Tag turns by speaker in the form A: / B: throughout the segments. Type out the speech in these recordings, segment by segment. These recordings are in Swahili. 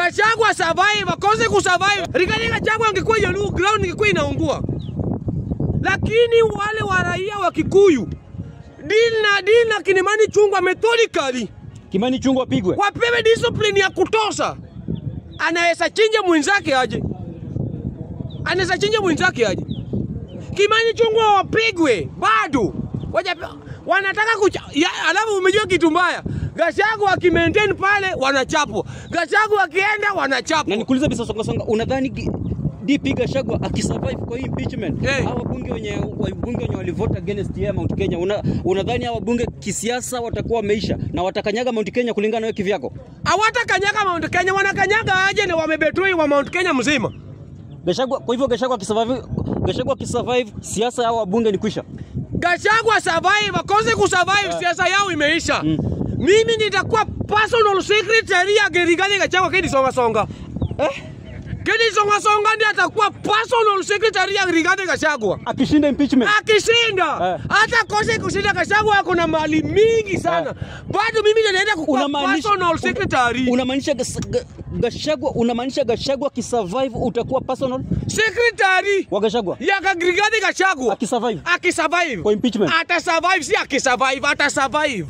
A: Gachagua survive, akose kusurvive. Rigathi Gachagua angekuwa Jaluo ground ingekuwa inaungua. Lakini wale wa raia wa Kikuyu deal na deal na Kinemani Chungwa methodically
B: Kimani Chungwa apigwe.
A: wapewe discipline ya kutosha. Anaweza chinja mwenzake aje, anaweza chinja mwenzake aje. Kimani Chungwa wapigwe bado Waja, wanataka kucha, ya, alafu umejua kitu mbaya, Gachagua akimaintain pale wanachapwa, Gachagua akienda
B: Na
A: wanachapwa.
B: nikuulize bisa songa songa, unadhani ki- DP Gachagua akisurvive kwa hii impeachment
A: Eh.
B: hawa wabunge wenye wabunge wenye walivote against yeye Mount Kenya, una, unadhani hawa wabunge kisiasa watakuwa wameisha na watakanyaga Mount Kenya kulingana na wewe kivyako?
A: Hawatakanyaga Mount Kenya, wanakanyanga aje na wamebetray wa Mount Kenya mzima.
B: Gachagua, kwa hivyo Gachagua akisurvive, Gachagua akisurvive siasa ya hawa wabunge ni kwisha.
A: Gachagua survive, akose kusurvive, siasa yao imeisha. Mimi nitakuwa personal secretary ya Rigathi Gachagua Kedi Songa Songa.
B: Eh?
A: Kedi Songa Songa ndiye atakuwa personal secretary ya Rigathi Gachagua.
B: Akishinda impeachment
A: Akishinda
B: Eh.
A: hata kose kushinda, Gachagua ako na mali mingi sana, bado mimi ndio naenda kukuwa
B: Unamaanisha-
A: personal secretary.
B: unamaanisha Gas- Ga- Gachagua unamaanisha Gachagua akisurvive utakuwa personal
A: secretary
B: wa Gachagua
A: ya Rigathi Gachagua
B: akisurvive
A: akisurvive
B: Kwa impeachment.
A: ata survive, si akisurvive, ata survive,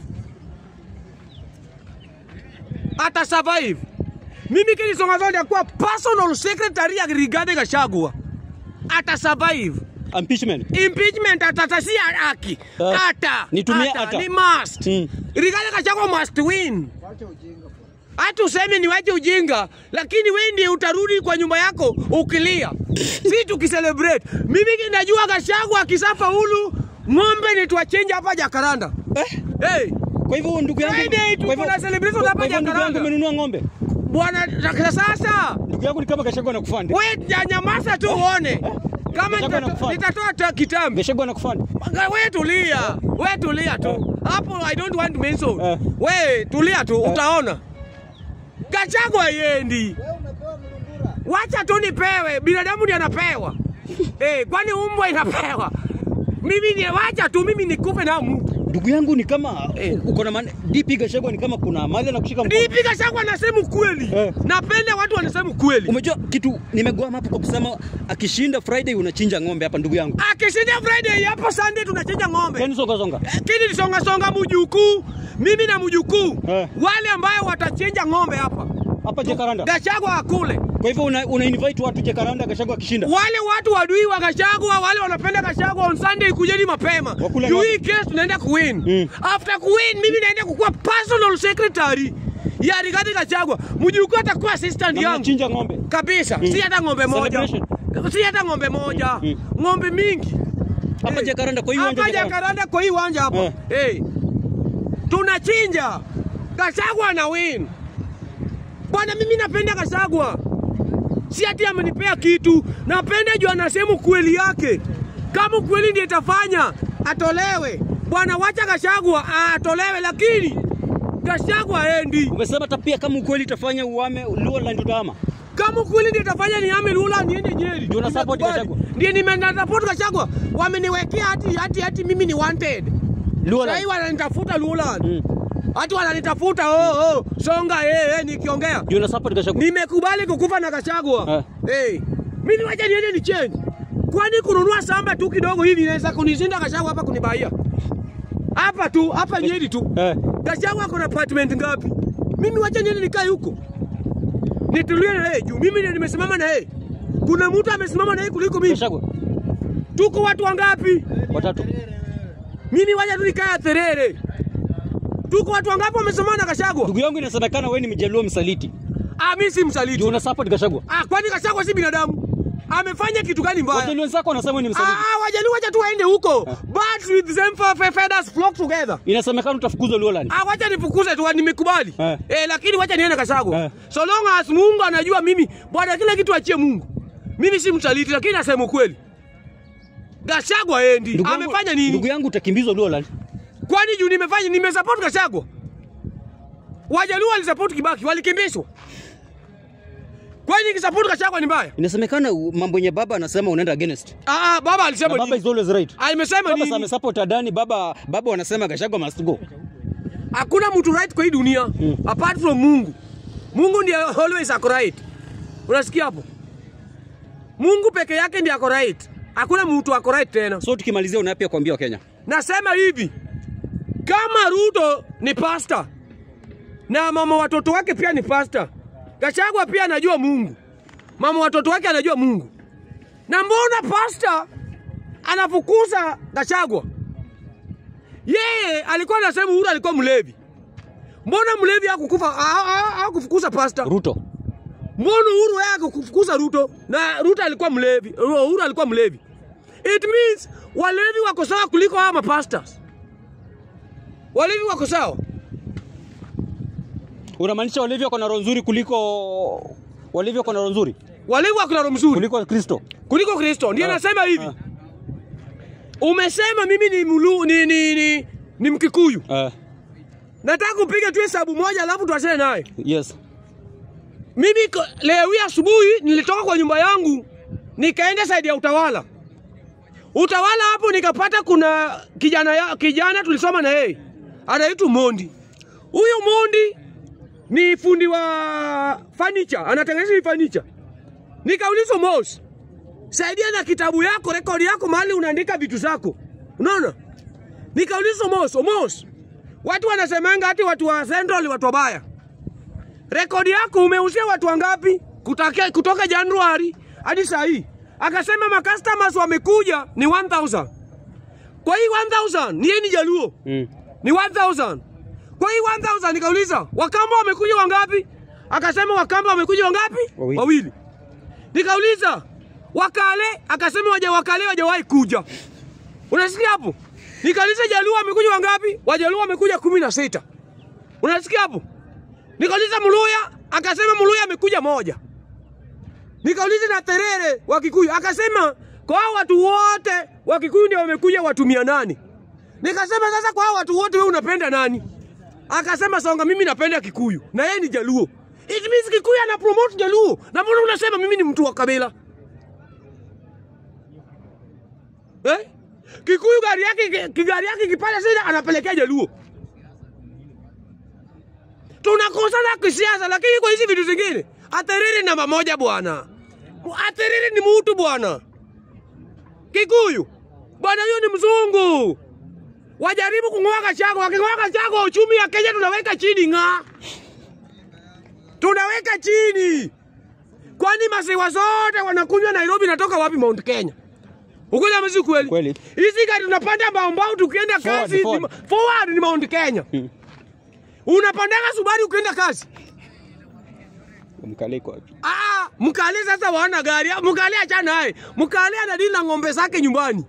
A: ata survive. Mimi Kedi Songa Songa nitakuwa personal secretary ya Rigathi Gachagua, ata survive
B: impeachment.
A: impeachment atata si haki
B: Eh,
A: ata
B: nitumie
A: ata,
B: ata.
A: ni must
B: Mm.
A: Rigathi Gachagua must win hata useme ni wache ujinga, lakini wewe ndiye utarudi kwa nyumba yako ukilia, si tukicelebrate. Mimi najua Gachagua akisafaulu ng'ombe ni tuwachenja hapa Jakaranda.
B: Eh?
A: Hey,
B: Kwa hivyo ndugu yangu,
A: Friday tuko
B: kwa hivyo-
A: na celebration
B: kwa-
A: hapa
B: kwa hivyo ndugu yangu
A: Jakaranda.
B: umenunua ng'ombe.
A: bwana na sasa
B: Ndugu yangu ni kama Gachagua anakufund.
A: we nyamaza tu uone kama
B: Gachagua
A: nitato-
B: anakufund.
A: nitatoa ta- kitambi
B: Gachagua anakufund.
A: we tulia, we tulia tu hapo. I don't want to mention.
B: Eh.
A: We tulia tu, utaona Gachagua yendi. Wacha tu nipewe, binadamu ndiye anapewa eh, kwani umbwa inapewa? Mimi ni wacha tu, mimi nikupe na mtu
B: Ndugu yangu ni kama
A: Eh.
B: uko na maana DP Gachagua ni kama kuna mahali anakushika mkono.
A: nipi. Gachagua anasema ukweli,
B: Eh.
A: napenda watu wanasema ukweli.
B: Umejua kitu nimegwama hapo kwa kusema akishinda Friday unachinja ng'ombe hapa ndugu yangu.
A: Akishinda Friday hapo Sunday tunachinja ng'ombe.
B: Yaani songa songa.
A: Kini ni songa songa mjukuu, mimi na mjukuu
B: Eh.
A: wale ambayo watachinja ng'ombe hapa
B: Hapa Jakaranda.
A: Gachagua akule.
B: Kwa hivyo una, una invite watu Jakaranda Gachagua akishinda.
A: Wale watu wadui wa Gachagua, wale wanapenda Gachagua on Sunday, kujeni mapema
B: Wakule
A: juu
B: ng'ombe.
A: hii case tunaenda kuwin.
B: Mm.
A: After kuwin, mimi naenda kukuwa personal secretary ya Rigathi Gachagua. Mjukuu atakuwa assistant
B: Na
A: yangu
B: mnachinja ng'ombe.
A: kabisa, si hata ng'ombe moja,
B: Celebration.
A: si hata ng'ombe moja,
B: Mm.
A: ng'ombe mingi
B: Hapa
A: Eh.
B: Jakaranda kwa hiyo
A: hapa Jakaranda kwa hii uwanja hapa
B: Eh.
A: hey. tunachinja Gachagua na win bwana. Mimi napenda Gachagua, si ati amenipea kitu, napenda juu anasema ukweli yake. Kama ukweli ndiye itafanya atolewe bwana, wacha Gachagua atolewe, lakini Gachagua aendi.
B: Umesema hata pia kama ukweli itafanya uame Luoland utahama.
A: Kama ukweli ndiye itafanya niame Lula niende Nyeri,
B: Ndio una support
A: Nimekubali.
B: Gachagua?
A: ndiye nimena support Gachagua, wameniwekea hati hati hati, mimi ni wanted Sahii
B: Luoland.
A: wananitafuta Luland.
B: Mm.
A: Hati wananitafuta oh, oh, songa eh, eh, nikiongea.
B: Ndio una support Gachagua.
A: Nimekubali kukufa na Gachagua. Eh. Mimi wacha niende ni change. Kwani kununua samba tu kidogo hivi inaweza kunishinda Gachagua hapa kunibaia. Hapa tu, hapa Nyeri tu.
B: Eh.
A: Gachagua kuna apartment ngapi? Mimi wacha niende nikae huko. Nitulie na yeye juu mimi ndiye nimesimama na yeye. Kuna mtu amesimama na yeye kuliko mimi.
B: Gachagua.
A: Tuko watu wangapi?
B: Watatu.
A: Mimi wacha tu nikae Terere. Tuko watu wangapi wamesimama na Gachagua?
B: Ndugu yangu inasemekana wewe ni mjaluo msaliti.
A: Ah, mimi si msaliti.
B: Ndio una support Gachagua.
A: Ah, kwani Gachagua si binadamu? Amefanya kitu gani mbaya?
B: Wajaluo wenzako wanasema wewe ni
A: Ah,
B: msaliti.
A: ah, wajaluo wacha tu waende huko. Birds with same fe- fe- feathers flock together.
B: Inasemekana utafukuzwa Luoland.
A: Ah, wacha nifukuze tu nimekubali.
B: Eh.
A: Eh, lakini wacha niende Gachagua.
B: Eh.
A: So long as Mungu anajua mimi, bwana kila kitu achie Mungu. Mimi si msaliti lakini nasema ukweli. Gachagua endi.
B: Ndugu yangu-
A: Amefanya nini?
B: Ndugu yangu utakimbizwa Luoland.
A: Kwani juu nimefanya nimesupport Gachagua? Wajaluo walisupport Kibaki, walikimbishwa. Kwani nikisupport Gachagua ni mbaya?
B: Inasemekana u- mambo yenye baba anasema unaenda against.
A: Ah, ah, baba
B: Na
A: alisema
B: baba
A: nini?
B: is always right.
A: Alimesema
B: Baba
A: nini?
B: amesupport Adani, baba baba wanasema Gachagua must go.
A: Hakuna mtu right kwa hii dunia apart from Mungu. Mungu ndiye always ako right. Unasikia hapo? Mungu peke yake ndiye ako right. Hakuna mtu ako right tena.
B: So tukimalizia una yapi ya kuambia Wakenya?
A: Nasema hivi, kama Ruto ni pasta na mama watoto wake pia ni pasta, Gachagua pia anajua Mungu, mama watoto wake anajua Mungu. Na mbona pasta anafukuza Gachagua? Yeye alikuwa anasema Uhuru alikuwa mlevi. Mbona mlevi hakukufa hakufukuza pasta?
B: Ruto.
A: Mbona Uhuru yeye hakufukuza Ruto na Ruto alikuwa mlevi, Uhuru alikuwa mlevi. It means walevi wako sawa kuliko hawa mapastors. Walevi wako sawa.
B: Unamaanisha walevi wako na roho nzuri kuliko walevi wako na roho nzuri
A: Walevi wako na roho mzuri
B: kuliko Kristo?
A: kuliko Kristo. Ndio
B: Ah,
A: nasema hivi.
B: ah.
A: Umesema mimi ni mulu, ni, ni, ni, ni Mkikuyu.
B: Uh,
A: Nataka kupiga tu hesabu moja alafu tuachane naye.
B: yes.
A: Mimi ko- leo hii asubuhi nilitoka kwa nyumba yangu nikaenda saidi ya utawala. Utawala hapo nikapata kuna kijana ya, kijana tulisoma na yeye anaitwa Mondi. Huyu Mondi ni fundi wa furniture, anatengeneza hii furniture. Nikaulizwa Mos, saidia na kitabu yako, rekodi yako mahali unaandika vitu zako. Unaona? Nikaulizwa Mos, Mos, watu wanasemanga hati watu wa Central ni watu wabaya rekodi yako umeuzia watu wangapi kutoka, kutoka Januari hadi saa hii? Akasema macustomers wamekuja ni 1000. Kwa hii 1000 ni yeye ni Jaluo
B: Mm.
A: ni 1000. Kwa hii 1000 nikauliza Wakamba wamekuja wangapi? Akasema Wakamba wamekuja wangapi?
B: Wawili.
A: Wawili. Nikauliza Wakale, akasema waja Wakale wajawahi kuja. Unasikia hapo? Nikauliza Jaluo wamekuja wangapi? Wajaluo wamekuja kumi na sita. Unasikia hapo? Nikauliza Muluya, akasema Muluya amekuja moja. Nikauliza na Terere wa Kikuyu, akasema kwa hao watu wote wa Kikuyu ndio wamekuja watu mia nane. Nikasema sasa kwa hao watu wote wewe unapenda nani? Akasema Songa, mimi napenda Kikuyu na yeye ni Jaluo. It means Kikuyu ana promote Jaluo. Na mbona unasema mimi ni mtu wa kabila? Eh? Kikuyu gari yake kigari yake kipata sasa anapelekea Jaluo tunakosana kisiasa, lakini kwa hizi vitu zingine Aterere namba moja bwana. Aterere ni mtu bwana. Kikuyu bwana, huyo ni mzungu. Wajaribu kung'oa Gachagua, waking'oa Gachagua uchumi ya Kenya tunaweka chini ng'a, tunaweka chini. Kwani maziwa zote wanakunywa Nairobi natoka wapi? Mount Kenya. Ukweli ama si kweli?
B: Kweli.
A: Hizi gari tunapanda mbao mbao tukienda
B: Forward,
A: kazi
B: forward.
A: ni- forward ni Mount Kenya. Unapandaga Subaru ukienda kazi.
B: Mkale iko wapi?
A: Ah, mkale sasa wana gari. Mkale achana naye. Mkale anadili na ng'ombe zake nyumbani.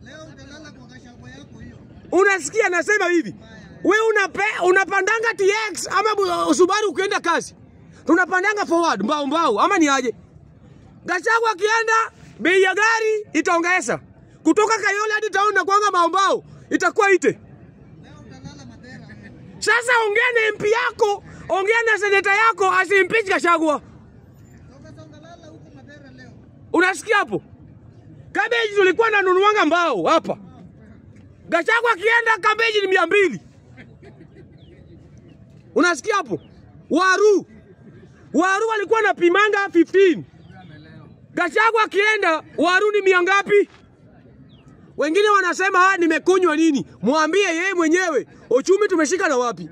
A: Unasikia nasema hivi. We unape, unapandanga TX ama bu- Subaru ukienda kazi. Tunapandanga forward mbao mbao ama ni aje? Gachagua akienda bei ya gari itaongeza. Kutoka Kayole hadi town na kwanga mbao mbao itakuwa ite. Sasa ongea na MP yako, ongea na seneta yako asimpeach Gachagua. Unasikia hapo? Kabeji tulikuwa nanunuanga mbao hapa. Gachagua akienda kabeji ni mia mbili. Unasikia hapo? Waru. Waru walikuwa napimanga 15. Gachagua akienda waru ni mia ngapi? Wengine wanasema ah, nimekunywa nini? Mwambie yeye mwenyewe uchumi tumeshika na wapi?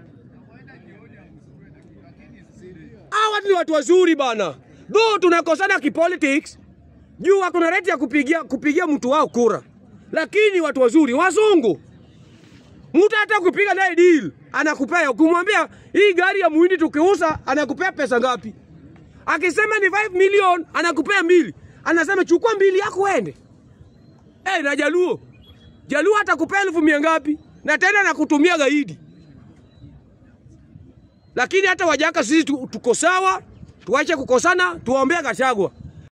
A: Hawa watu ni watu wazuri bana. Though tunakosana kipolitics, juu wako na reti ya kupigia, kupigia mtu wao kura, lakini watu wazuri, wazungu. Mtu hata kupiga naye deal anakupea, ukimwambia hii gari ya muhindi tukiuza, anakupea pesa ngapi? Akisema ni 5 million, anakupea mbili, anasema chukua mbili yako uende. Eh, na Jaluo, Jaluo atakupea elfu mia ngapi? Na tena nakutumia gaidi. Lakini hata wajaka sisi tu- tuko sawa, tuache kukosana, tuwaombea Gachagua.